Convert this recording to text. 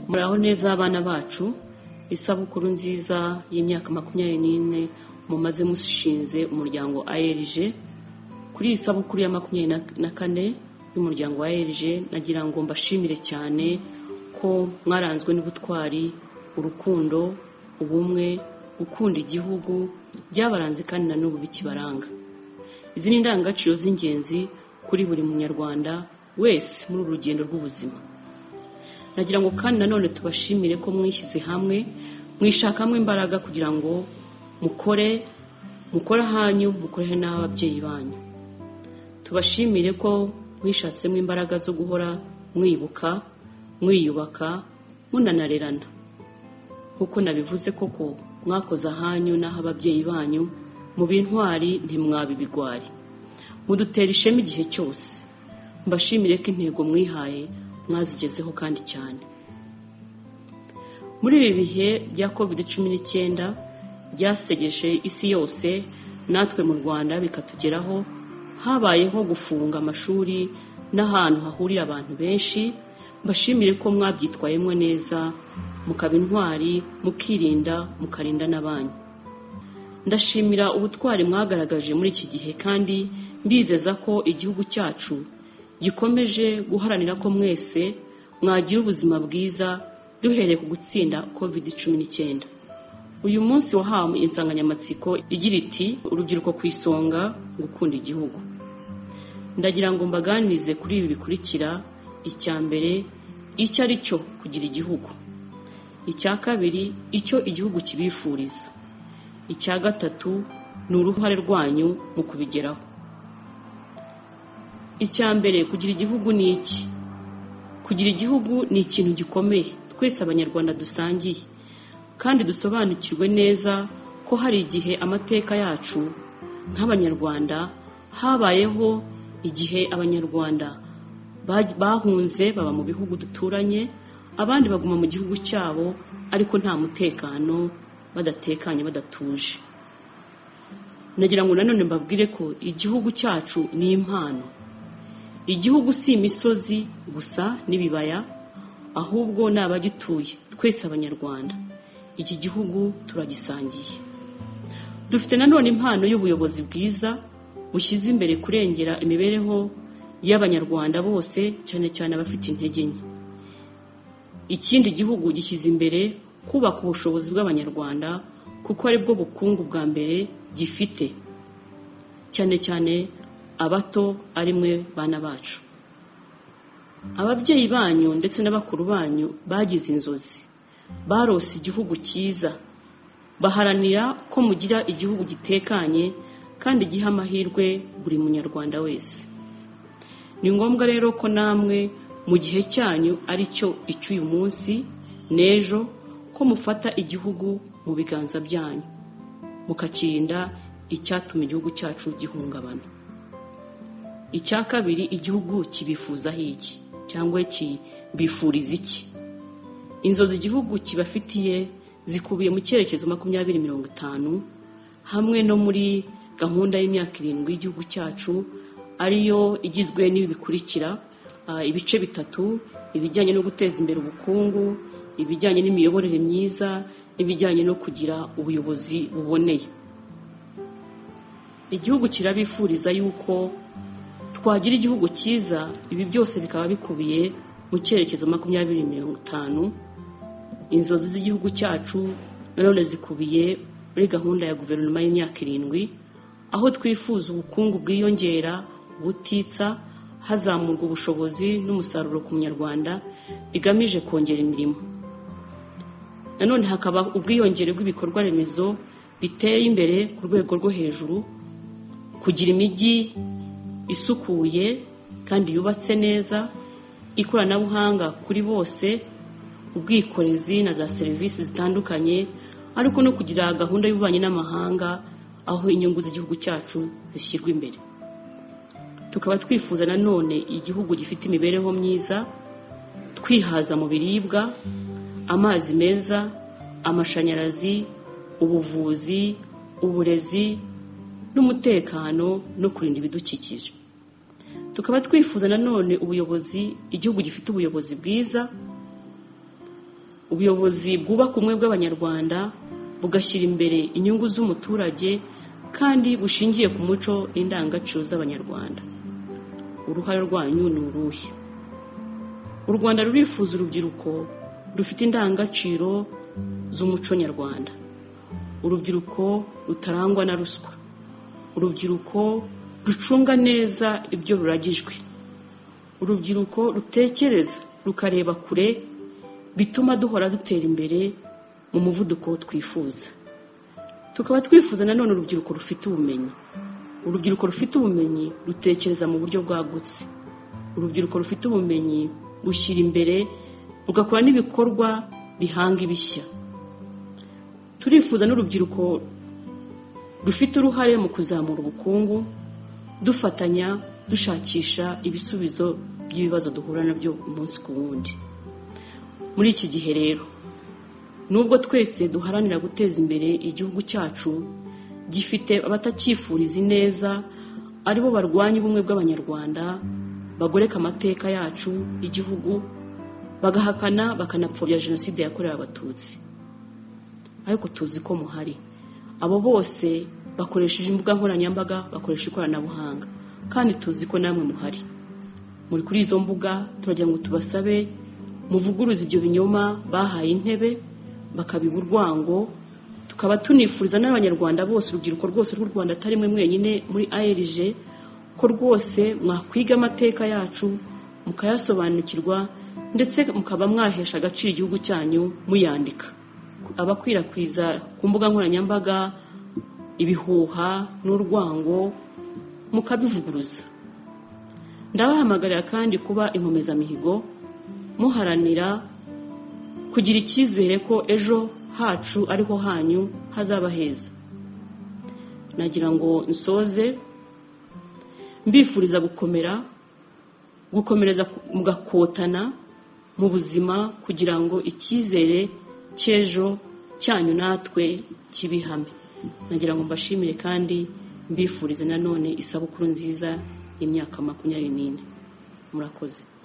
horaho neza abana bacu isabukuru nziza y'imyaka makumyabiri n'ine mumaze mushinze umuryango ALG kuri iyi sabukuru ya makumyabiri na kane y'umuryango wa ALG nagira ngo mbashimire cyane ko mwaranzwe n'ubutwari urukundo ubumwe gukunda igihugu byabaranze kandi na n'ubu bikibaranga izi ni indangagaciro z'ingenzi kuri buri munyarwanda wese muri uru rugendo rw'ubuzima nagira ngo kandi nanone tubashimire ko mwishyize hamwe mwishakamo imbaraga kugira ngo mukore mukore ahanyu mukore n'ababyeyi banyu tubashimire ko mwishatsemo imbaraga zo guhora mwibuka mwiyubaka munanarerana nk'uko nabivuze koko mwakoze ahanyu n'aho ababyeyi banyu mu bintwari ntimwabe ibigwari mudutera ishema igihe cyose mbashimire ko intego mwihaye mwazigezeho kandi cyane muri ibi bihe bya covid cumi n'icyenda byasegeje isi yose natwe mu rwanda bikatugeraho habayeho gufunga amashuri n'ahantu hahurira abantu benshi mbashimire ko mwabyitwayemo neza mukaba intwari mukirinda mukarinda n'abanyu ndashimira ubutwari mwagaragaje muri iki gihe kandi mbizeza ko igihugu cyacu gikomeje guharanira ko mwese mwagira ubuzima bwiza duhereye ku gutsinda covid cumi n'icyenda uyu munsi wahawe insanganyamatsiko igira iti urubyiruko ku isonga gukunda igihugu ndagira ngo mbaganirize kuri ibi bikurikira icya mbere icyo ari cyo kugira igihugu icya kabiri icyo igihugu kibifuriza icya gatatu ni uruhare rwanyu mu kubigeraho icya mbere kugira igihugu ni iki kugira igihugu ni ikintu gikomeye twese abanyarwanda dusangiye kandi dusobanukirwe neza ko hari igihe amateka yacu nk'abanyarwanda habayeho igihe abanyarwanda bahunze baba mu bihugu duturanye abandi baguma mu gihugu cyabo ariko nta mutekano badatekanye badatuje nagira ngo nanone mbabwire ko igihugu cyacu ni impano igihugu si imisozi gusa n'ibibaya ahubwo ni abagituye twese abanyarwanda iki gihugu turagisangiye dufite nanone impano y'ubuyobozi bwiza bushyize imbere kurengera imibereho y'abanyarwanda bose cyane cyane abafite intege nke ikindi gihugu gishyize imbere kubaka ubushobozi bw'abanyarwanda kuko aribwo bukungu bwa mbere gifite cyane cyane abato ari mwe bana bacu ababyeyi banyu ndetse na bakuru banyu bagize inzozi barose igihugu cyiza baharanira ko mugira igihugu gitekanye kandi giha amahirwe buri munyarwanda wese ni ngombwa rero ko namwe mu gihe cyanyu ari cyo icy'uyu munsi n'ejo ko mufata igihugu mu biganza byanyu mukakirinda icyatuma igihugu cyacu gihungabana icya kabiri igihugu kibifuzaho iki cyangwa kibifuriza iki inzozi igihugu kibafitiye zikubiye mu cyerekezo makumyabiri mirongo itanu hamwe no muri gahunda y'imyaka irindwi y'igihugu cyacu ariyo igizwe n'ibi bikurikira ibice bitatu ibijyanye no guteza imbere ubukungu ibijyanye n'imiyoborere myiza n'ibijyanye no kugira ubuyobozi buboneye igihugu kirabifuriza yuko twagira igihugu cyiza ibi byose bikaba bikubiye mu cyerekezo makumyabiri mirongo itanu inzozi z'igihugu cyacu nanone zikubiye muri gahunda ya guverinoma y'imyaka irindwi aho twifuza ubukungu bwiyongera butitsa hazamurwa ubushobozi n'umusaruro ku munyarwanda bigamije kongera imirimo nanone hakaba ubwiyongere bw'ibikorwa remezo biteye imbere ku rwego rwo hejuru kugira imijyi isukuye kandi yubatse neza ikoranabuhanga kuri bose ubwikorezi na za serivisi zitandukanye ariko no kugira gahunda y'ububanyi n'amahanga aho inyungu z'igihugu cyacu zishyirwa imbere tukaba twifuza nanone igihugu gifite imibereho myiza twihaza mu biribwa amazi meza amashanyarazi ubuvuzi uburezi n'umutekano no kurinda ibidukikije tukaba twifuza nanone ubuyobozi igihugu gifite ubuyobozi bwiza ubuyobozi bwubaka ubumwe bw'abanyarwanda bugashyira imbere inyungu z'umuturage kandi bushingiye ku muco n'indangagaciro z'abanyarwanda uruhare rwanyu ni uruhe u rwanda rurifuza urubyiruko rufite indangagaciro z'umuco nyarwanda urubyiruko rutarangwa na ruswa urubyiruko rucunga neza ibyo ruragijwe urubyiruko rutekereza rukareba kure bituma duhora dutera imbere mu muvuduko twifuza tukaba twifuza nanone urubyiruko rufite ubumenyi urubyiruko rufite ubumenyi rutekereza mu buryo bwagutse urubyiruko rufite ubumenyi rushyira imbere rugakora n'ibikorwa bihanga ibishya turifuza n'urubyiruko rufite uruhare mu kuzamura ubukungu dufatanya dushakisha ibisubizo by'ibibazo duhura nabyo umunsi ku wundi muri iki gihe rero nubwo twese duharanira guteza imbere igihugu cyacu gifite abatakifuriza ineza aribo barwanya ubumwe bw'abanyarwanda bagoreka amateka yacu y'igihugu bagahakana bakanapfobya jenoside yakorewe abatutsi ariko tuzi ko muhari abo bose bakoresheje imbuga nkoranyambaga bakoresha ikoranabuhanga kandi tuzi ko namwe muhari muri kuri izo mbuga turagira ngo tubasabe muvuguruza ibyo binyoma bahaye intebe bakabiba urwango tukaba tunifuriza n'abanyarwanda bose urubyiruko rwose rw'u rwanda atari mwe mwenyine muri ARG ko rwose mwakwiga amateka yacu mukayasobanukirwa ndetse mukaba mwahesha agaciro igihugu cyanyu muyandika abakwirakwiza ku mbuga nkoranyambaga ibihuha n'urwango mukabivuguruza ndabahamagarira kandi kuba inkomezamihigo muharanira kugira icyizere ko ejo hacu ariho hanyu hazaba heza nagira ngo nsoze mbifuriza gukomera gukomereza mugakotana mu buzima kugira ngo icyizere cy'ejo cyanyu natwe kibihame nagira ngo mbashimire kandi mbifurize nanone isabukuru nziza y'imyaka makumyabiri n'ine murakoze